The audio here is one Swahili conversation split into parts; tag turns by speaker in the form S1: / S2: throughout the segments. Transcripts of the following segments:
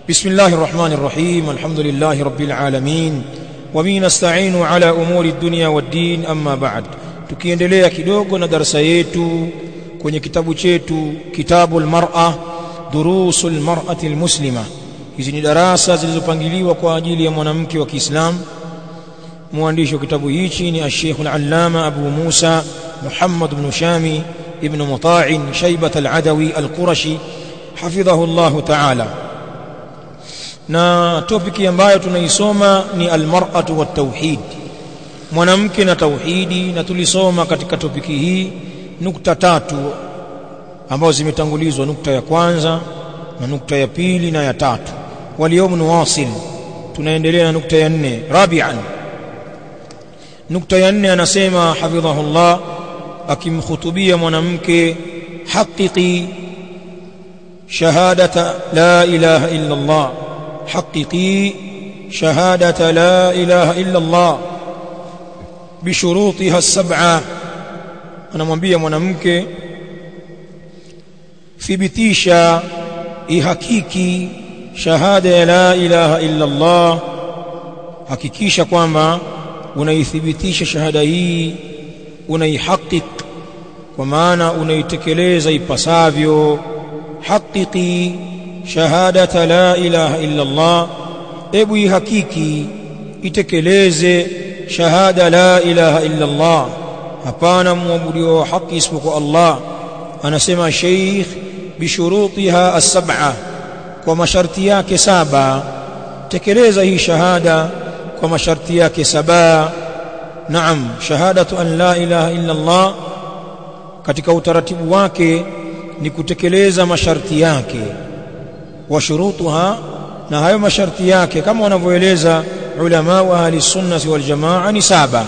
S1: بسم الله الرحمن الرحيم الحمد لله رب العالمين وبه نستعين على أمور الدنيا والدين أما بعد tukiendelea kidogo na darasa yetu kwenye kitabu chetu kitabu almar'a durusul mar'ati almuslima hizi ni darasa zilizopangiliwa kwa ajili ya mwanamke wa Kiislamu mwandishi wa kitabu hichi ni Sheikh al-Allama Abu Musa Muhammad ibn Shami ibn Muta'in Shaybat al-Adawi al-Qurashi hafidhahu Allah ta'ala na topiki ambayo tunaisoma ni almar'atu wat tauhid mwanamke na tauhidi na tulisoma katika topiki hii nukta tatu ambazo zimetangulizwa nukta ya kwanza na nukta ya pili na ya tatu waliyom nuwasil tunaendelea na nukta ya nne rabian nukta ya nne anasema hafidhahullah akimkhutubia mwanamke haqiqi shahadata la ilaha illa Allah حققي شهادة لا إله إلا الله بشروطها السبعة anamwambia mwanamke thibitisha ihakiki shahada ya la ilaha illa Allah hakikisha kwamba unaithibitisha shahada hii unaihakik kwa maana unaitekeleza ipasavyo haqiqi shahadata la ilaha illa Allah ebu ihakiki itekeleze shahada la ilaha illa Allah hapana muabudiwa wa haki isipokuwa Allah anasema sheikh bishurutiha as-sab'a kwa masharti yake saba tekeleza hii shahada kwa masharti yake saba naam shahadatu an la ilaha illa Allah katika utaratibu wake ni kutekeleza masharti yake wa shurutuha na hayo masharti yake kama wanavyoeleza ulama wa ahli sunnah wal jamaa ni saba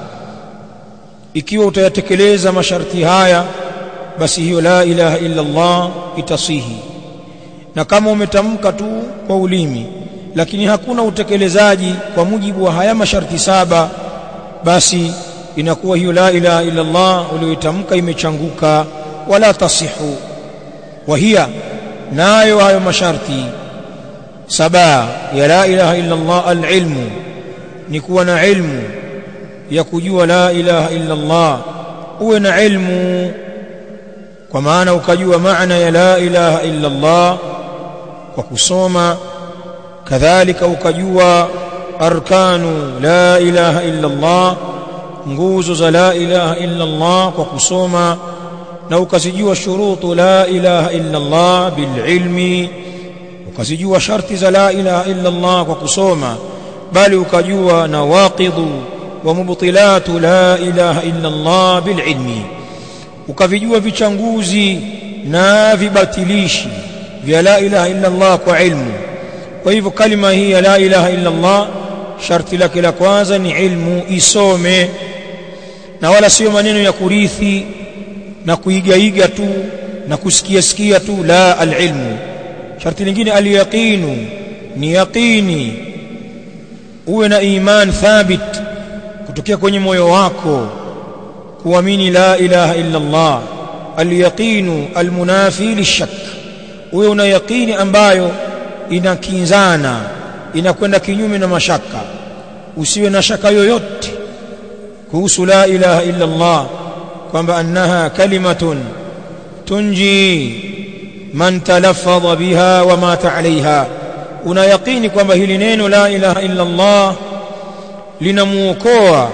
S1: ikiwa utayatekeleza masharti haya basi hiyo la ilaha illa Allah itasihi na kama umetamka tu kwa ulimi lakini hakuna utekelezaji kwa mujibu wa haya masharti saba basi inakuwa hiyo la ilaha illa Allah uliyoitamka imechanguka wala tasihu wa hiya nayo hayo masharti saba ya la ilaha illa Allah alilmu ni kuwa na ilmu ya kujua la ilaha illa Allah uwe na ilmu kwa maana ukajua maana ya la ilaha illa Allah kwa kusoma kadhalika ukajua arkanu la ilaha illa Allah nguzo za la ilaha illa Allah kwa kusoma na ukazijua shurutu la ilaha illa Allah bililmi ukazijua sharti za la ilaha illa Allah kwa kusoma bali ukajua nawaqidhu wa mubtilatu la ilaha illa Allah bililmi ukavijua vichanguzi na vibatilishi vya la ilaha illa Allah kwa ilmu kwa hivyo kalima hii ya la ilaha illa Allah sharti lake la kwanza ni ilmu isome na wala sio maneno ya kurithi na kuigaiga tu na kusikia sikia tu la alilmu sharti lingine alyaqinu ni yaqini uwe na iman thabit kutokea kwenye moyo wako kuamini la ilaha illa Allah alyaqinu almunafi lishak uwe una yaqini ambayo inakinzana inakwenda kinyume na mashaka usiwe na shaka yoyote kuhusu la ilaha illa Allah kwamba annaha kalimatun tunji man talaffadha biha wa mata alaiha una yaqini kwamba hili neno la ilaha illa Allah linamuokoa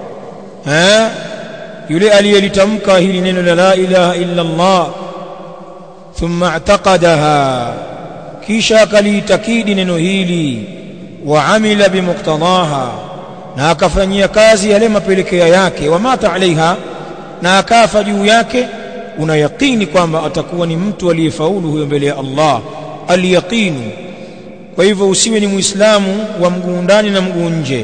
S1: eh yule aliyelitamka hili neno la la ilaha illa Allah thumma i'taqadaha kisha akaliitakidi neno hili wa amila bimuqtadaha na akafanyia kazi yale mapelekeo yake wa mata alaiha na akafa juu yake una yaqini kwamba atakuwa ni mtu aliyefaulu huyo mbele ya Allah aliyaqinu kwa hivyo usiwe ni muislamu wa mguu ndani na mguu nje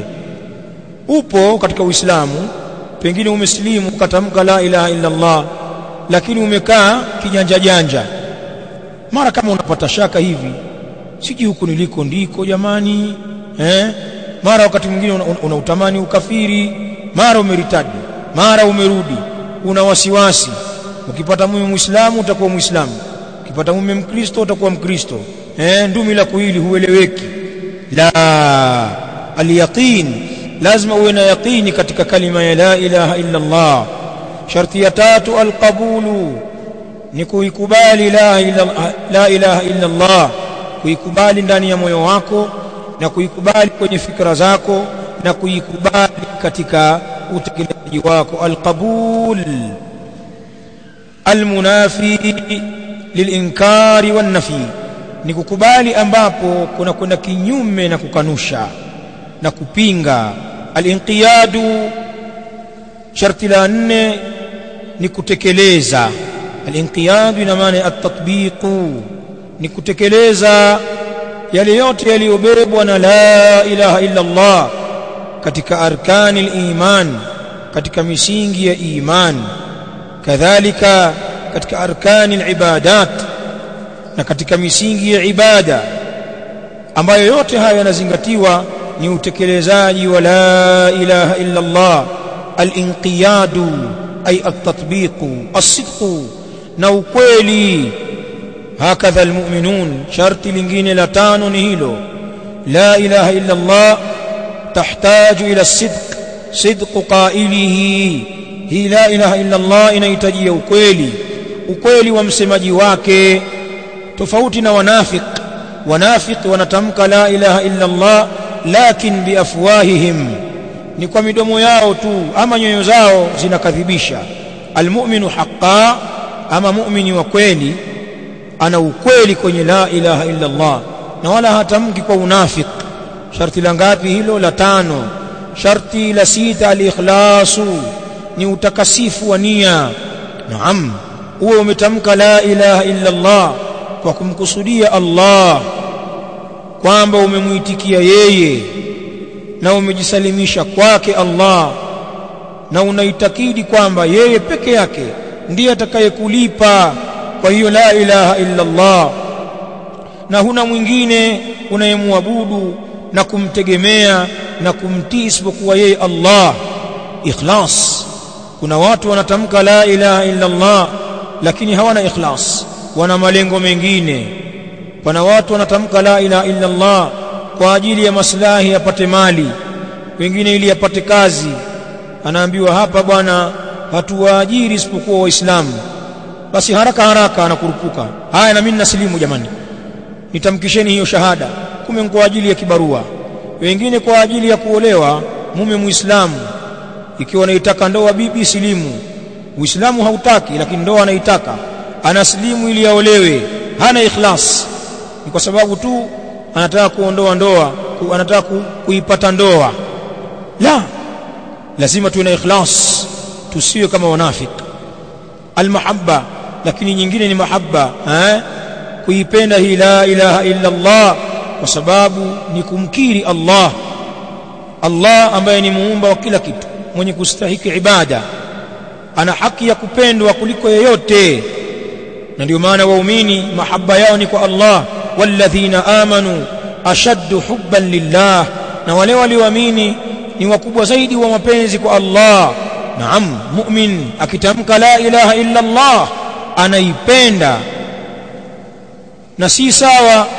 S1: upo katika uislamu pengine umesilimu ukatamka la ilaha illa Allah lakini umekaa kijanja janja mara kama unapata shaka hivi siji huku niliko ndiko jamani eh mara wakati mwingine unautamani una, una ukafiri mara umeritadi mara umerudi una wasiwasi ukipata mume muislamu utakuwa muislamu ukipata mume mkristo utakuwa mkristo eh ndumi la kuili hueleweki la alyaqin lazima uwe na yaqini katika kalima ya la ilaha illa Allah sharti ya tatu alqabulu ni kuikubali la ilaha, la ilaha illa Allah kuikubali ndani ya moyo wako na kuikubali kwenye fikra zako na kuikubali katika utekelezaji wako alqabul almunafi lilinkari wannafi ni kukubali ambapo kuna kwenda kinyume na kukanusha na kupinga alinqiyadu sharti la nne ni kutekeleza alinqiyadu ina maana at-tatbiqu ni kutekeleza yale yote yaliyobebwa na la ilaha illa Allah katika arkani al-iman katika misingi ya iman kadhalika katika arkani al-ibadat na katika misingi ya ibada ambayo yote haya yanazingatiwa ni utekelezaji wa la ilaha illa Allah al-inqiyadu ay at-tatbiqu as-sidqu na ukweli hakadha almu'minun sharti lingine la tano ni hilo la ilaha illa Allah tahtaju ila sidq sidq qailihi hii la ilaha illa Allah inahitaji ukweli ukweli wa msemaji wake tofauti na wanafiq wanafiq wanatamka la ilaha illa Allah lakin biafwahihim ni kwa midomo yao tu ama nyoyo zao zinakadhibisha almu'minu haqqan ama mu'mini wa kweli ana ukweli kwenye la ilaha illa Allah na wala hatamki kwa unafik sharti la ngapi hilo la tano sharti la sita al-ikhlasu ni utakasifu wa nia naam uwe umetamka la ilaha illa Allah kwa kumkusudia Allah kwamba umemuitikia yeye na umejisalimisha kwake Allah na unaitakidi kwamba yeye peke yake ndiye atakayekulipa kwa hiyo la ilaha illa Allah na huna mwingine unayemwabudu na kumtegemea na kumtii isipokuwa yeye Allah ikhlas kuna watu wanatamka la ilaha illa Allah lakini hawana ikhlas wana malengo mengine kuna watu wanatamka la ilaha illa Allah kwa ajili ya maslahi apate mali wengine ili apate kazi anaambiwa hapa bwana hatuwaajiri isipokuwa waislamu basi haraka haraka anakurupuka haya na mimi nasilimu jamani nitamkisheni hiyo shahada kume kwa ajili ya kibarua wengine kwa ajili ya kuolewa mume muislamu ikiwa anaitaka ndoa bibi silimu uislamu hautaki lakini ndoa anaitaka anasilimu ili aolewe hana ikhlas ni kwa sababu tu anataka kuondoa ndoa ku, anataka ku, kuipata ndoa la lazima tuwe na ikhlas tusiwe kama wanafiki almahabba lakini nyingine ni mahabba eh kuipenda hii la ilaha illa Allah kwa sababu ni kumkiri Allah Allah ambaye ni muumba wa kila kitu mwenye kustahiki ibada ana haki ya kupendwa kuliko yeyote na ndio maana waumini mahaba yao ni kwa Allah walladhina amanu ashaddu hubban lillah na wale walioamini ni wakubwa zaidi wa mapenzi kwa Allah naam mu'min akitamka la ilaha illa Allah anaipenda na si sawa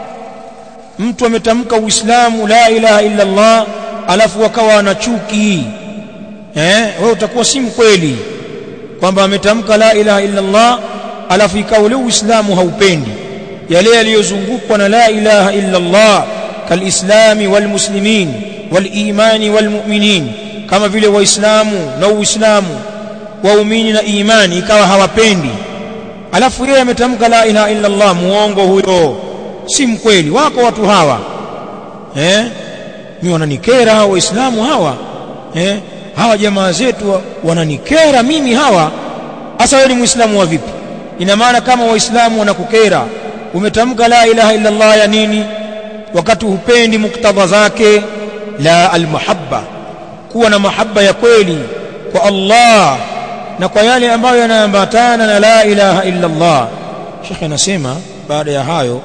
S1: mtu ametamka uislamu la ilaha illa Allah alafu akawa ana chuki eh wewe utakuwa si mkweli kwamba ametamka la ilaha illa Allah alafu ikawa ule uislamu haupendi yale yaliyozungukwa na la ilaha illa Allah kalislami walmuslimin walimani walmu'minin kama vile waislamu na uislamu waumini na imani ikawa hawapendi alafu yeye ametamka la ilaha illa Allah muongo huyo si mkweli wako watu hawa eh mimi wananikera hawa waislamu hawa eh hawa jamaa zetu wananikera mimi hawa hasa wewe ni muislamu wa vipi ina maana kama waislamu wanakukera umetamka la ilaha illa Allah ya nini wakati hupendi muktadha zake la almuhabba kuwa na mahaba ya kweli kwa Allah na kwa yale ambayo yanaambatana na la ilaha illa Allah Sheikh anasema baada ya hayo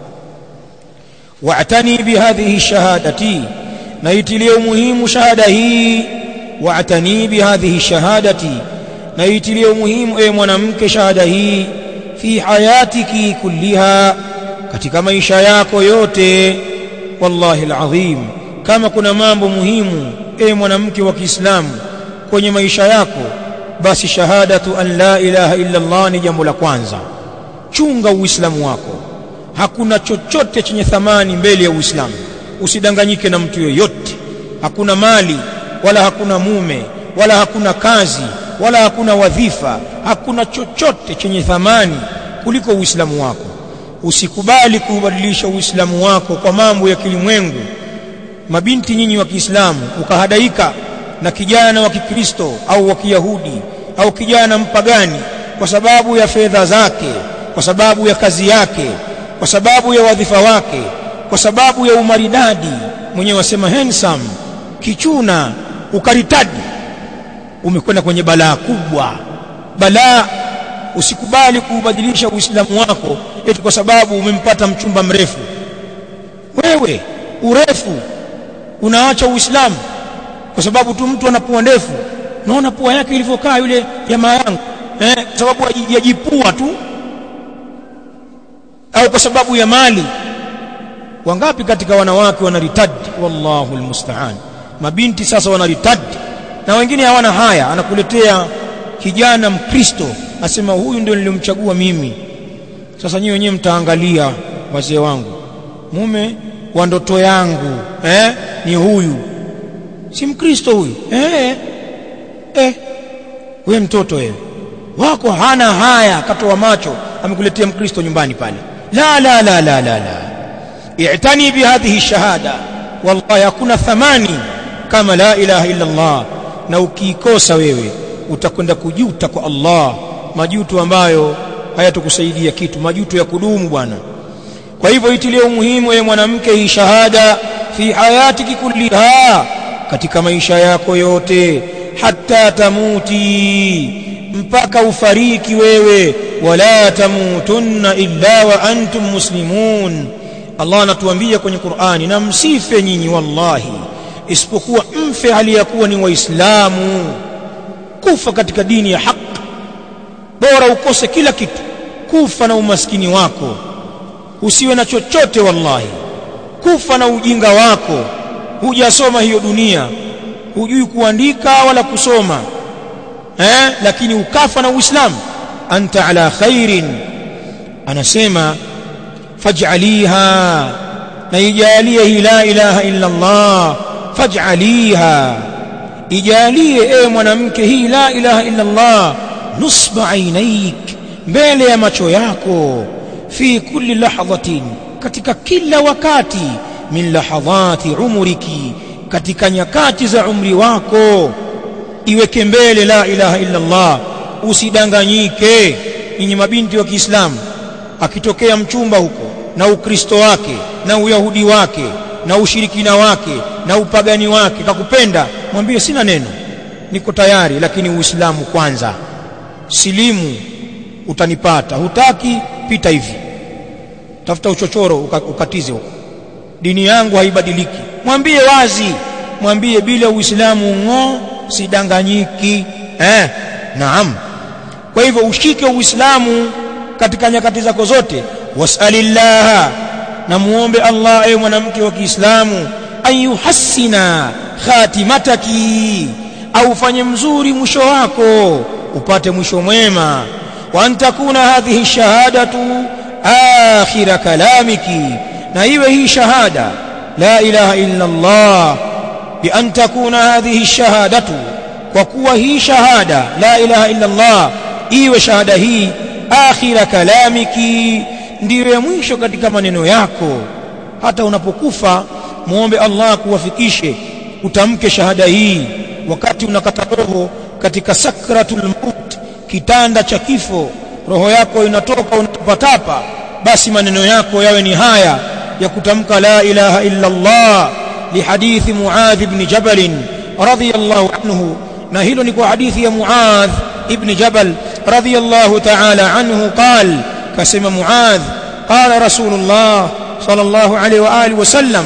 S1: wa'tani bihadhihi shahadati na itilie umuhimu shahada hii wa'tani bihadhihi shahadati na itilie umuhimu e mwanamke shahada hii fi hayatiki kulliha katika maisha yako yote wallahi alazim kama kuna mambo muhimu e mwanamke wa Kiislamu kwenye maisha yako basi shahadatu an la ilaha illa Allah ni jambo la kwanza chunga uislamu wako hakuna chochote chenye thamani mbele ya uislamu usidanganyike na mtu yoyote hakuna mali wala hakuna mume wala hakuna kazi wala hakuna wadhifa hakuna chochote chenye thamani kuliko uislamu wako usikubali kuubadilisha uislamu wako kwa mambo ya kilimwengu mabinti nyinyi wa Kiislamu ukahadaika na kijana wa Kikristo au wa Kiyahudi au kijana mpagani kwa sababu ya fedha zake kwa sababu ya kazi yake kwa sababu ya wadhifa wake kwa sababu ya umaridadi mwenyewe wasema handsome kichuna ukaritadi umekwenda kwenye balaa kubwa balaa usikubali kuubadilisha uislamu wako eti kwa sababu umempata mchumba mrefu wewe urefu unaacha uislamu kwa sababu tu mtu ana pua ndefu naona pua yake ilivyokaa yule jamaa yangu eh, kwa sababu yajipua tu au kwa sababu ya mali wangapi katika wanawake wanaritadi wallahu almusta'an mabinti sasa wanaritadi na wengine hawana haya anakuletea kijana mkristo asema huyu ndio nilimchagua mimi sasa nyinyi wenyewe mtaangalia wazee wangu mume wa ndoto yangu eh ni huyu si mkristo huyu eh eh wewe mtoto wewe wako hana haya katoa macho amekuletea mkristo nyumbani pale la la la la la la i'tani bihadhihi shahada wallahi hakuna thamani kama la ilaha illa Allah na ukiikosa wewe utakwenda kujuta kwa Allah majuto ambayo hayatokusaidia kitu majuto ya kudumu bwana kwa hivyo itilie umuhimu wewe mwanamke hii shahada fi hayatiki kulliha katika maisha yako yote hatta tamuti mpaka ufariki wewe wala tamutunna illa wa antum muslimun Allah anatuambia kwenye Qur'ani na msife nyinyi wallahi isipokuwa mfe aliyakuwa ni waislamu kufa katika dini ya haki bora ukose kila kitu kufa na umaskini wako usiwe na chochote wallahi kufa na ujinga wako hujasoma hiyo dunia hujui kuandika wala kusoma eh lakini ukafa na uislamu anta ala khairin anasema faj'aliha na ijalie hii la ilaha illa Allah faj'aliha ijalie ewe mwanamke hii la ilaha illa Allah nusba ainaik mbele ya macho yako fi kulli lahadhatin katika kila wakati min lahadhati umriki katika nyakati za umri wako iweke mbele la ilaha illa Allah usidanganyike ninyi mabinti wa Kiislamu akitokea mchumba huko na ukristo wake na uyahudi wake na ushirikina wake na upagani wake kakupenda mwambie sina neno niko tayari lakini uislamu kwanza silimu utanipata hutaki pita hivi tafuta uchochoro ukatize huko dini yangu haibadiliki mwambie wazi mwambie bila uislamu ng'o sidanganyiki eh naam kwa hivyo ushike uislamu katika nyakati zako zote wasalillaha na muombe Allah ewe mwanamke wa Kiislamu ayuhassina khatimataki au fanye mzuri mwisho wako upate mwisho mwema wa antakuna hadhihi shahadatu akhira kalamiki na iwe hii shahada la ilaha illa Allah bi an takuna hadhihi shahadatu kwa kuwa hii shahada la ilaha illa Allah iwe shahada hii akhira kalamiki ndiyo ya mwisho katika maneno yako hata unapokufa muombe Allah kuwafikishe utamke shahada hii wakati unakata roho katika sakratul maut kitanda cha kifo roho yako inatoka unatapatapa basi maneno yako yawe ni haya ya kutamka la ilaha illa Allah lihadithi Muadh ibn Jabal radhiyallahu anhu na hilo ni kwa hadithi ya Muadh ibn Jabal radhiyallahu ta'ala anhu qal kasema Muadh qala Rasulullah sallallahu alaihi wa alihi wasallam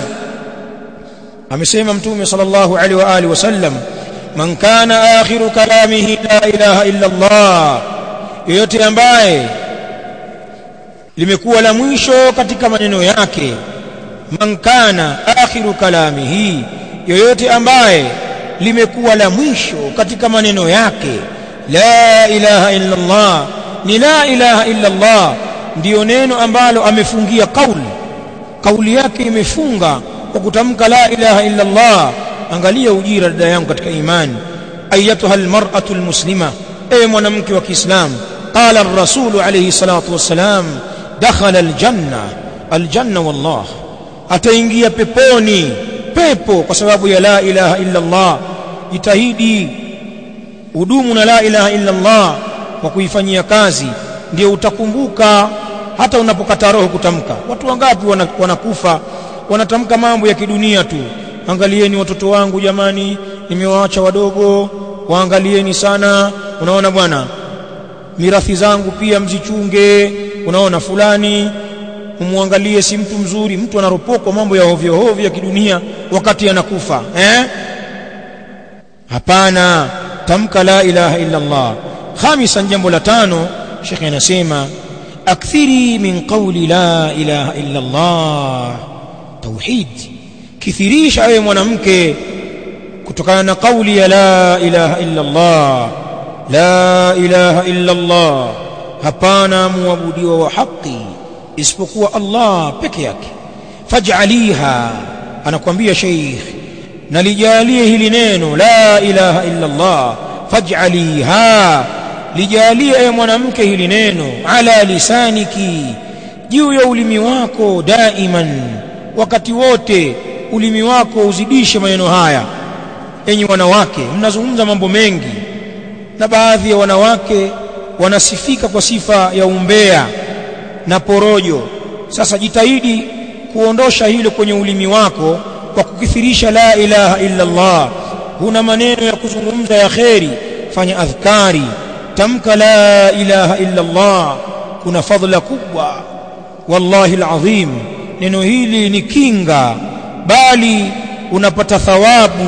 S1: amesema mtume sallallahu alaihi wa alihi wasallam man kana akhiru kalamihi la ilaha illa Allah yoyote ambaye limekuwa la mwisho katika maneno yake man kana akhiru kalamihi yoyote ambaye limekuwa la mwisho katika maneno yake la ilaha illa Allah ni la ilaha illa Allah ndiyo neno ambalo amefungia kauli kauli yake imefunga kwa kutamka la ilaha illa Allah angalia ujira dada yangu katika imani ayatuha almar'atu almuslima ewe mwanamke wa Kiislamu qala ar-rasul alayhi salatu wassalam dakhala aljanna aljanna wallah ataingia peponi pepo kwa sababu ya la ilaha illa Allah jitahidi udumu na la ilaha illa Allah kwa kuifanyia kazi ndio utakumbuka hata unapokata roho kutamka watu wangapi wanakufa wanatamka mambo ya kidunia tu angalieni watoto wangu jamani nimewaacha wadogo waangalieni sana unaona bwana mirathi zangu pia mzichunge unaona fulani umwangalie si mtu mzuri mtu anaropokwa mambo ya ovyo ovyo ya kidunia wakati anakufa eh hapana tamka la ilaha illa Allah khamisan jambo la tano shekhe anasema akthiri min qawli la ilaha illa Allah tauhid kithirisha ewe mwanamke kutokana na kauli ya la ilaha illa Allah la ilaha illa Allah hapana muabudiwa wa haki isipokuwa Allah peke yake faj'aliha anakuambia sheikh nalijalie hili neno la ilaha illa Allah faj'aliha lijalie ewe mwanamke hili neno ala lisaniki juu ya ulimi wako daiman wakati wote ulimi wako uzidishe maneno haya enyi wanawake mnazungumza mambo mengi na baadhi ya wanawake wanasifika kwa sifa ya umbea na porojo sasa jitahidi kuondosha hilo kwenye ulimi wako kwa kukithirisha la ilaha illa Allah huna maneno ya kuzungumza ya kheri fanya adhkari tamka la ilaha illa Allah kuna fadhila kubwa wallahi alazim neno hili ni kinga bali unapata thawabu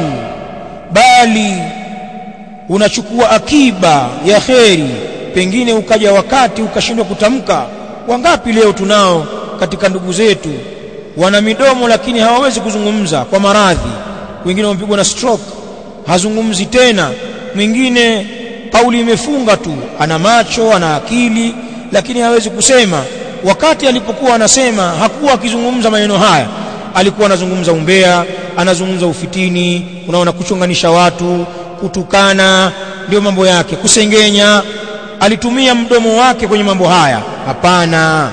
S1: bali unachukua akiba ya kheri pengine ukaja wakati ukashindwa kutamka wangapi leo tunao katika ndugu zetu wana midomo lakini hawawezi kuzungumza kwa maradhi wengine wamepigwa na stroke hazungumzi tena mwingine kauli imefunga tu ana macho ana akili lakini hawezi kusema wakati alipokuwa anasema hakuwa akizungumza maneno haya alikuwa anazungumza umbea anazungumza ufitini unaona kuchunganisha watu kutukana ndio mambo yake kusengenya alitumia mdomo wake kwenye mambo haya hapana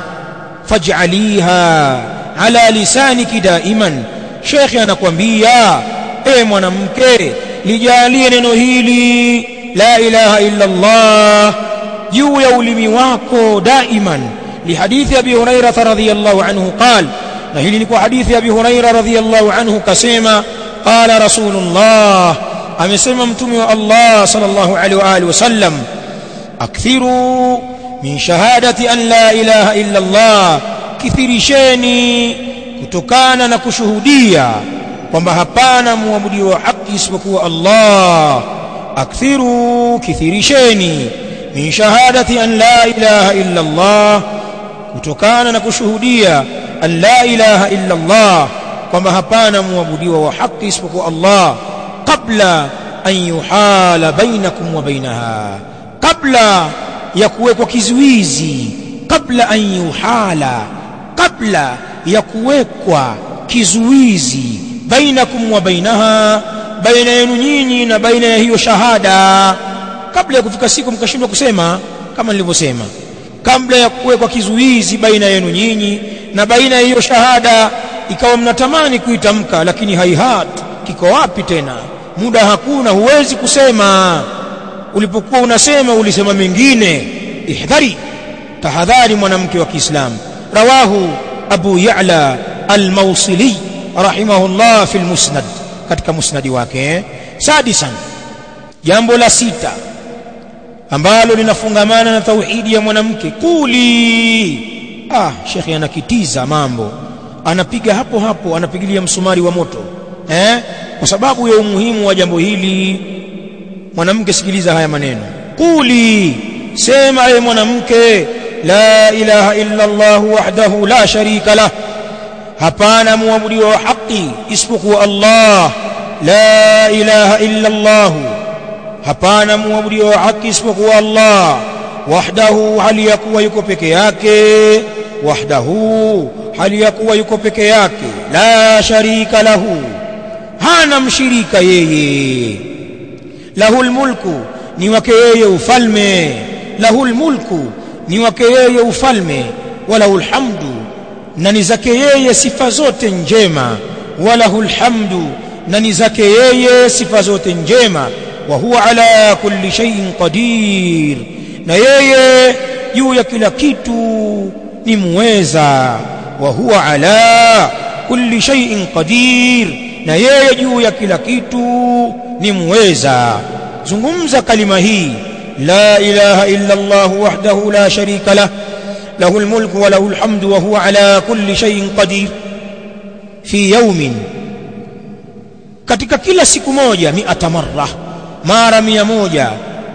S1: faj'aliha ala lisaniki daiman shekhe anakwambia e mwanamke lijalie neno hili la ilaha illa Allah juu ya ulimi wako daiman lihadithi abi hurairah radhiyallahu anhu qala na hili ni kwa hadithi abi hurairah radhiyallahu anhu kasema qala rasulullah amesema mtume wa Allah sallallahu alaihi wa alihi wasallam akthiru min shahadati an la ilaha illa Allah kithirisheni kutokana na kushuhudia kwamba hapana muabudiwa wa haki isipokuwa Allah akthiru kithirisheni min shahadati an la ilaha illa Allah kutokana na kushuhudia an la ilaha illa Allah kwamba hapana muabudiwa wa haki isipokuwa Allah kabla an yuhala bainakum wa bainaha kabla ya kuwekwa kizuizi kabla an yuhala kabla ya kuwekwa kizuizi bainakum wa bainaha baina yenu nyinyi na baina ya hiyo shahada kabla ya kufika siku mkashindwa kusema kama nilivyosema kabla ya kuwekwa kizuizi baina yenu nyinyi na baina ya hiyo shahada ikawa mnatamani kuitamka lakini haihat kiko wapi tena muda hakuna huwezi kusema ulipokuwa unasema ulisema mengine ihdhari tahadhari mwanamke wa Kiislamu rawahu Abu Ya'la al-Mawsili rahimahullah fi al-Musnad katika musnadi wake sadisan jambo la sita ambalo linafungamana na tauhidi ya mwanamke kuli ah shekhi anakitiza mambo anapiga hapo hapo anapigilia msumari wa moto eh kwa sababu ya umuhimu wa jambo hili mwanamke sikiliza haya maneno kuli sema ewe mwanamke la ilaha illa Allah wahdahu la sharika lah hapana muabudiwa wa haki isipokuwa Allah la ilaha illa Allah hapana muabudiwa wa haki isipokuwa Allah wahdahu hali ya kuwa yuko peke yake wahdahu hali ya kuwa yuko peke yake la sharika lahu hana mshirika yeye lahul mulku ni wake yeye ufalme lahul mulku ni wake yeye ufalme walahul hamdu na ni zake yeye sifa zote njema walahul hamdu na ni zake yeye sifa zote njema wa huwa ala kulli shay'in qadir na yeye juu ya kila kitu ni muweza wa huwa ala kulli shay'in qadir na yeye juu ya kila kitu ni muweza zungumza kalima hii la ilaha illa Allah wahdahu la sharika lah له الملك وله الحمد وهو على كل شيء قدير في يوم katika kila siku moja miata marra mara mia moja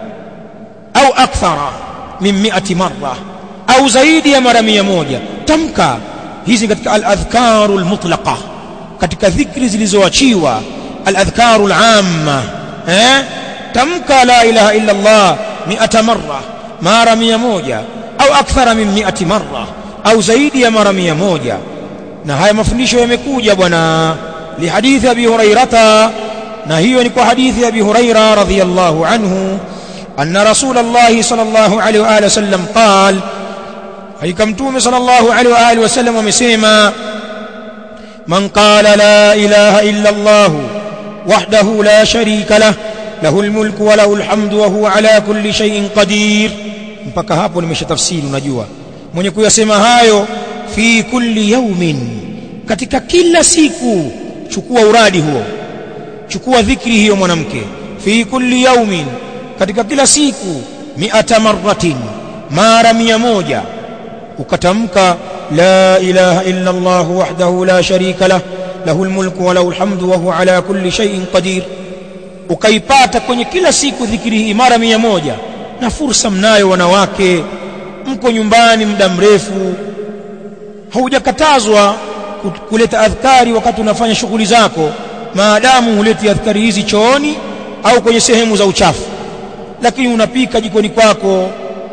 S1: au akthara min miati marra au zaidi ya mara mia moja tamka hizi katika al-adhkaru al-mutlaqa katika dhikri zilizoachiwa al-adhkaru al-amma eh tamka la ilaha illa Allah miata marra mara mia moja au akthara min miati marra au zaidi ya mara mia moja na haya mafundisho yamekuja bwana lihadithi abi hurairata na hiyo ni kwa hadithi ya abi huraira radhiyallahu anhu anna rasulullah sallallahu alaihi wa alihi wasallam qala hakika mtume sallallahu alaihi wa alihi wasallam amesema man qala la ilaha illa allah wahdahu la sharika lah lahu almulku wa lahu alhamdu wa huwa ala kulli shay'in qadir mpaka hapo nimeshatafsiri unajua mwenye kuyasema hayo fi kulli yaumin katika kila siku chukua uradi huo chukua dhikri hiyo mwanamke fi kulli yaumin katika kila siku miata marratin mara mia moja ukatamka la ilaha illa Allah wahdahu la sharika lah lahu almulku wa lahu alhamdu wa huwa ala kulli shay'in qadir ukaipata kwenye kila siku dhikri hii mara mia moja na fursa mnayo wanawake mko nyumbani muda mrefu haujakatazwa kuleta adhkari wakati unafanya shughuli zako maadamu huleti adhkari hizi chooni au kwenye sehemu za uchafu lakini unapika jikoni kwako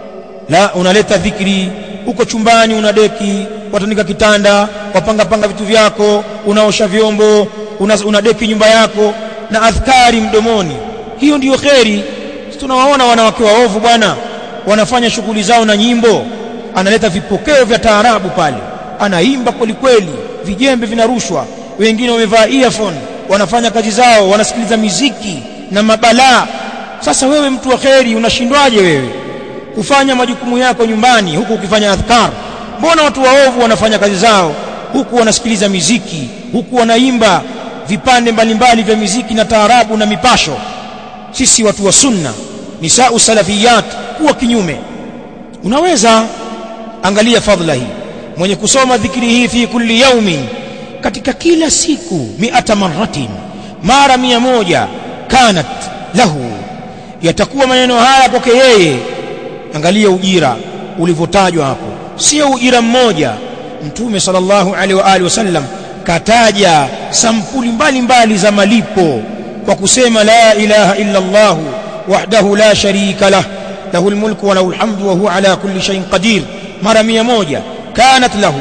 S1: la unaleta dhikri uko chumbani una deki watandika kitanda wapanga panga vitu vyako unaosha vyombo una, una deki nyumba yako na adhkari mdomoni hiyo ndiyo kheri tunawaona wanawake waovu bwana wanafanya shughuli zao na nyimbo analeta vipokeo vya taarabu pale anaimba kweli kweli vijembe vinarushwa wengine wamevaa earphone wanafanya kazi zao wanasikiliza miziki na mabalaa sasa wewe mtu wa kheri unashindwaje wewe kufanya majukumu yako nyumbani huku ukifanya adhkar mbona watu waovu wanafanya kazi zao huku wanasikiliza miziki huku wanaimba vipande mbalimbali vya miziki na taarabu na mipasho sisi watu wa sunna nisau salafiyat kuwa kinyume unaweza angalia fadhila hii mwenye kusoma dhikri hii fi kulli yaumin katika kila siku miata marratin mara mia moja kanat lahu yatakuwa maneno haya kwake yeye angalia ujira ulivyotajwa hapo sio ujira mmoja mtume sallallahu alaihi wa alihi wasallam kataja sampuli mbalimbali za malipo kwa kusema la ilaha illa Allah wahdahu la sharika lah lahu almulku wa lahu alhamdu wa huwa ala kulli shay'in qadir mara mia moja kanat lahu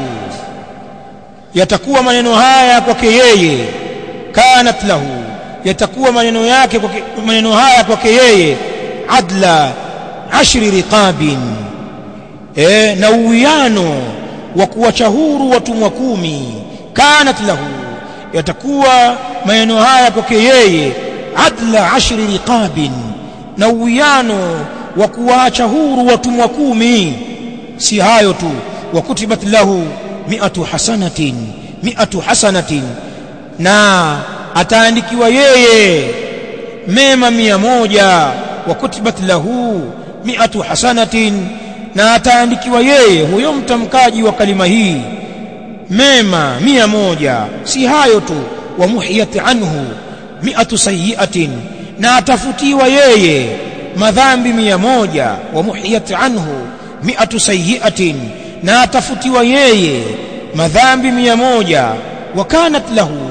S1: yatakuwa maneno haya kwake yeye kanat lahu yatakuwa maneno yake kwake maneno haya kwake yeye adla ashri riqabin eh na uwiano wa kuwacha huru watumwa kumi kanat lahu yatakuwa maneno haya kwake yeye adla ashri riqabin na uwiano wa kuwaacha huru watumwa kumi si hayo tu wa kutibat lahu mi'atu hasanatin mi'atu hasanatin na ataandikiwa yeye mema mia moja wa kutibat lahu mi'atu hasanatin na ataandikiwa yeye huyo mtamkaji wa kalima hii mema mia moja si hayo tu wa muhiyat anhu mi'atu sayyi'atin na atafutiwa yeye madhambi mia moja wa muhiyat anhu mi'atu sayyi'atin na atafutiwa yeye madhambi mia moja wakanat lahu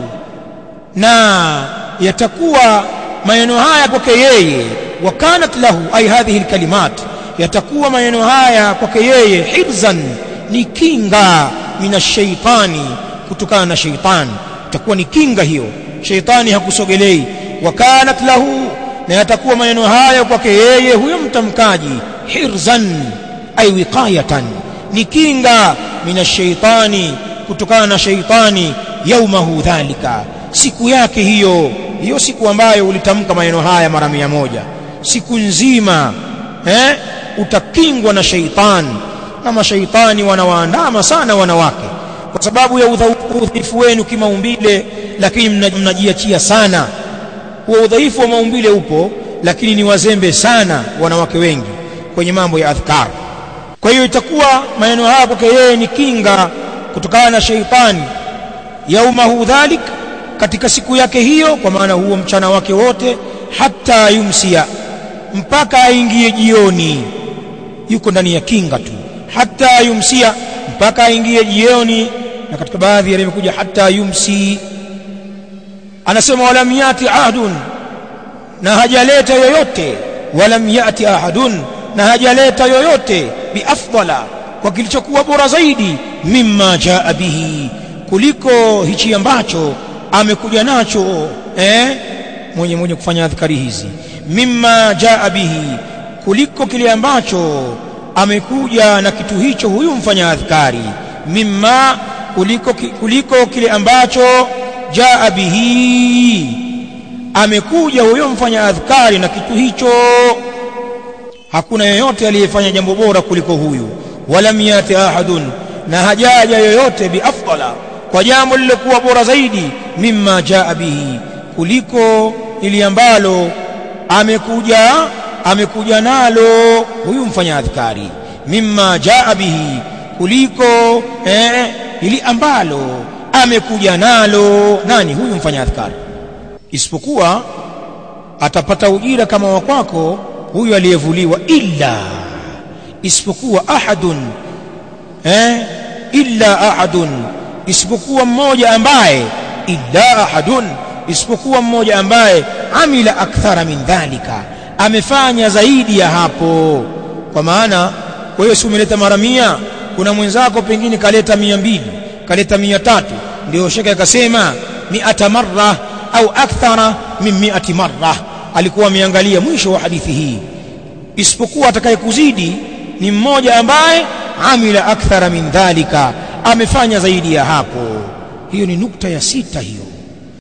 S1: na yatakuwa maneno haya kwake yeye wakanat lahu ay hadhihi alkalimat yatakuwa maneno haya kwake yeye hirzan ni kinga minashaitani kutokana na shaitani itakuwa ni kinga hiyo shaitani hakusogelei wakanat lahu na yatakuwa maneno haya kwake yeye huyo mtamkaji hirzan ay wiqayatan ni kinga minashaitani kutokana na shaitani yaumahu dhalika siku yake hiyo hiyo siku ambayo ulitamka maneno haya mara mia moja siku nzima eh, utakingwa na shaitani na mashaitani wanawaandama sana wanawake kwa sababu ya udhaifu wenu kimaumbile lakini mnajiachia sana huo udhaifu wa maumbile upo lakini ni wazembe sana wanawake wengi kwenye mambo ya adhkar kwa hiyo itakuwa maneno haya kwake yeye ni kinga kutokana na sheitani yaumahu dhalik katika siku yake hiyo kwa maana huo mchana wake wote hata yumsia mpaka aingie jioni yuko ndani ya kinga tu hata yumsia mpaka aingie jioni na katika baadhi yalivyokuja hata yumsi anasema walam yati ahdun na hajaleta yoyote walam yati ahadun na hajaleta yoyote biafdala kwa kilichokuwa bora zaidi mimma jaa bihi kuliko hichi ambacho amekuja nacho eh mwenye mwenye kufanya adhkari hizi mimma jaa bihi kuliko kile ambacho amekuja na kitu hicho huyu mfanya adhkari mimma kuliko, kuliko kile ambacho jaa bihi amekuja huyo mfanya adhkari na kitu hicho hakuna yeyote aliyefanya jambo bora kuliko huyu walam yati ahadun na hajaja yoyote biafdala kwa jambo lilokuwa bora zaidi mimma jaa bihi kuliko ili ambalo amekuja amekuja nalo huyu mfanya adhkari mimma jaa bihi kuliko eh, ili ambalo amekuja nalo nani huyu mfanya adhkari isipokuwa atapata ujira kama wa kwako huyu aliyevuliwa illa isipokuwa ahadun eh illa ahadun isipokuwa mmoja ambaye illa ahadun isipokuwa mmoja ambaye amila akthara min dhalika amefanya zaidi ya hapo kwa maana wewe si umeleta mara mia kuna mwenzako pengine kaleta mia mbili kaleta mia tatu ndio shekhe akasema miata marra au akthara min miati marra alikuwa ameangalia mwisho wa hadithi hii isipokuwa atakayekuzidi ni mmoja ambaye amila akthara min dhalika amefanya zaidi ya hapo hiyo ni nukta ya sita hiyo